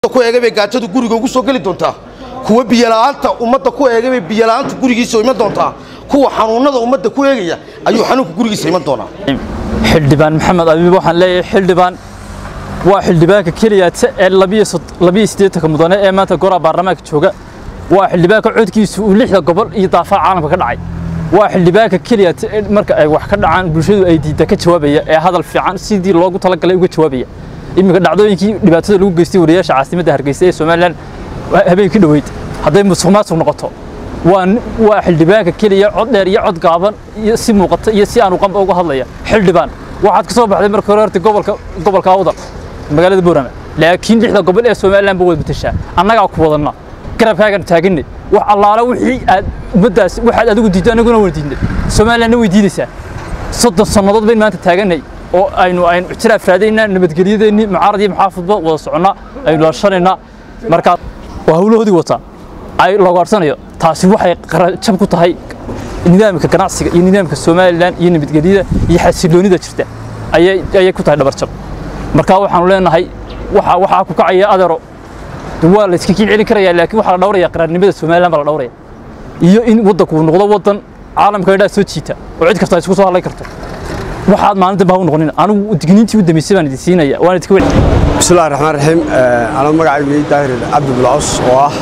ku eegay bay gaajadu guriga ugu soo geli doontaa kuwa biyola'aanta ummadda ku eegay bay biyola'aantu gurigiisa iman doontaa kuwa xanuunnada ummadda ku eegaya ayuu xanuunku gurigiisa iman doonaa xildhibaan maxamed abiib waxaan leeyahay xildhibaan waa xildhibaanka keliya ee labiyo siddeetanka mudane ee maanta goraha baarlamaanka jooga waa xildhibaanka codkiisu uu lixda gobol iyo daafaha caalamka ka dhacay waa xildhibaanka keliya marka ay wax ka dhacaan bulshadu ay diidda ka jawaabaya ee hadal fiican sidii loogu talagalay uga jawaabaya iminka dhacdooyinkii dhibaatada lagu geystay wariyaasha caasimadda hargeysa ee somalilan habeenkii dhoweyd hadday musuq maasuq noqoto waa xildhibaanka keliya cod dheer iyo cod gaaban iyo si muuqata iyo si aanu qamba uga hadlaya xildhibaan waxaad ka soo baxday marka hore horta gobolka gobolka awdal magaalada boorama laakiin lixda gobol ee somaliland ba wada matashaa annagaa ku wadanna garabkaagan taaganay wax allaala wixii aad ummaddaas waxaad adigu diiddo annaguna wada diidnay somalilandna way diidaysaa soddon sannadood bayn maanta taaganay oo aynu aynu ictiraaf raadaynaa nabadgelyadeennii mucaarad iyo maxaafadba wada soconnaa aynu lashanaynaa markaa waa hawlahoodii wataa ay logaarsanayo taasi waxay jab ku tahay nidaamka ganacsiga iyo nidaamka somalilan iyo nabadgelyada iyo xasiloonida jirta ayay ku tahay dhabarjab markaa waxaanu leenahay waxaa ku kacaya adeero waa la iska kiin celin karaya laakiin waxaa la dhawraya qaraarnimada somalilan baa la dhawraya iyo in waddanku uu noqdo waddan caalamka indhaa soo jiita oo cid kasta ay isku soo hadlay karto waxaad maalin dambe ha u noqonin anigu digniintii u dambeysay baan idin siinaya waan idinka weli bismillahi raxmaan raxiim anaa magacaygu daahir cabdi bulcaws oo ah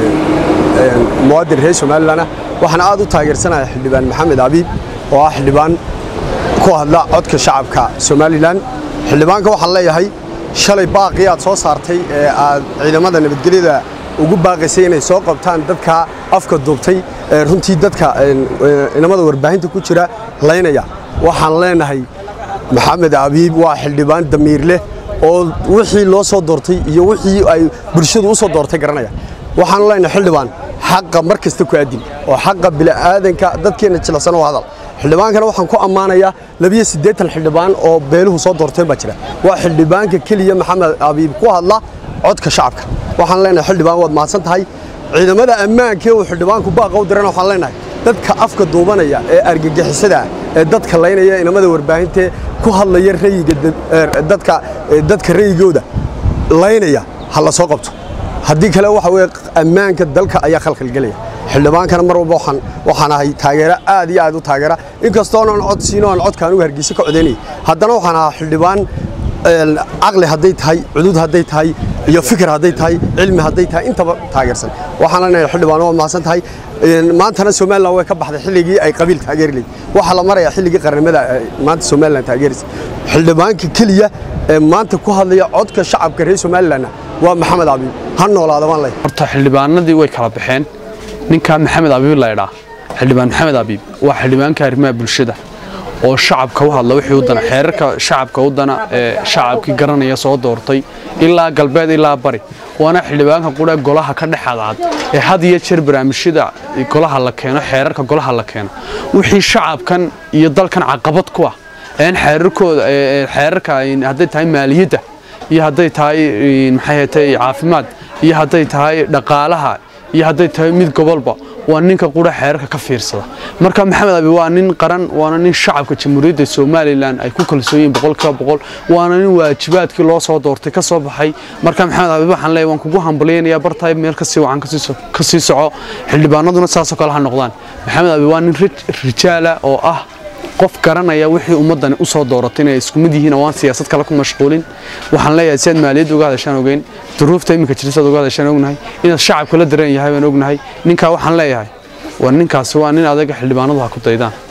muwaadin reer somalilan ah waxaan aad u taageersanahay xildhibaan maxamed abiib oo ah xildhibaan ku hadla codka shacabka somalilan xildhibaanka waxaan leeyahay shalay baaqii aad soo saartay ee aad ciidamada nabadgelyada ugu baaqaysay inay soo qabtaan dadka afka duubtay ee runtii dadka inamada warbaahinta ku jira laynaya waxaan leenahay maxamed abiib waa xildhibaan damiir leh oo wixii loo soo doortay iyo wixii ay bulshadu u soo doortay garanaya waxaan leenahay xildhibaan xaqa mar kasta ku aadin oo xaqa bila'aadanka dadkeenna jilicsan oo hadal xildhibaankana waxaan ku ammaanayaa labiyo siddeetan xildhibaan oo beeluhu soo doorteen baa jira waa xildhibaanka keliya maxamed abiib ku hadla codka shacabka waxaan leenahay xildhibaan waad mahadsan tahay ciidamada ammaanka uu xildhibaanku baaqa u dirana waxaan leenahay dadka afka duubanaya ee argagixisada ee dadka laynaya inamada warbaahinta ku hadlaya rayiga dadka dadka rayigooda laynaya ha la soo qabto haddii kale waxa weeye ammaanka dalka ayaa khalkhalgelaya xildhibaankana mar walba waxaan waxaan ahay taageero aad iyo aad u taageera inkastoonan cod siino aan codka anugu hargeysa ka codaynayay haddana waxaan ahaa xildhibaan caqli hadday tahay cudud hadday tahay iyo fikir hadday tahay cilmi hadday tahay intaba taageersan waxaan leenahay xildhibaan waa mahadsan tahay maantana somalilan way ka baxday xilligii ay qabiil taageeri lahayd waxaa la marayaa xilligii qarnimada maanta somalilan taageeraysa xildhibaanka keliya ee maanta ku hadlaya codka shacabka reer somalilanna waa maxamed abiib ha noolaada baan leeyahay horta xildhibaanadii way kala baxeen ninka maxamed abiib la idhaa xildhibaan maxamed abiib waa xildhibaanka arrimaha bulshada oo shacabka u hadla wixii u dana xeerarka shacabka u dana ee shacabkii garanaya soo doortay ilaa galbeed ilaa bari waana xildhibaanka qura golaha ka dhex adcad ee had iyo jeer barnaamijyada golaha la keeno xeerarka golaha la keeno wixii shacabkan iyo dalkan caqabad ku ah een xeerarkooda xeerarka hadday tahay maaliyadda iyo hadday tahay maxay tahay caafimaad iyo hadday tahay dhaqaalaha iyo hadday tahay mid gobolba waa ninka qura xeerarka ka fiirsada marka maxamed abi waa nin qaran waana nin shacabka jamhuuriyadda somalilan ay ku kalsoon yihiin boqolkiiba boqol waana nin waajibaadkii loo soo doortay ka soo baxay marka maxamed abi waxaan leeyahay waan kugu hambalyaynayaa bartahay meel kasii wacan ka sii soco xildhibaanaduna saasoo kale ha noqdaan maxamed abi waa nin rijaala oo ah qof garanaya wixii ummadani u soo dooratay inay isku mid yihiin oo aan siyaasad kale ku mashquulin waxaan leeyahay si aad maaliyadda uga hadashaan ogeyn duruufta iminka jirta aad uga hadashaan ognahay inaad shacabka la dareen yahay baan ognahay ninkaa waxaan leeyahay waa ninkaasi waa nin adaga xildhibaanadu ha ku daydaan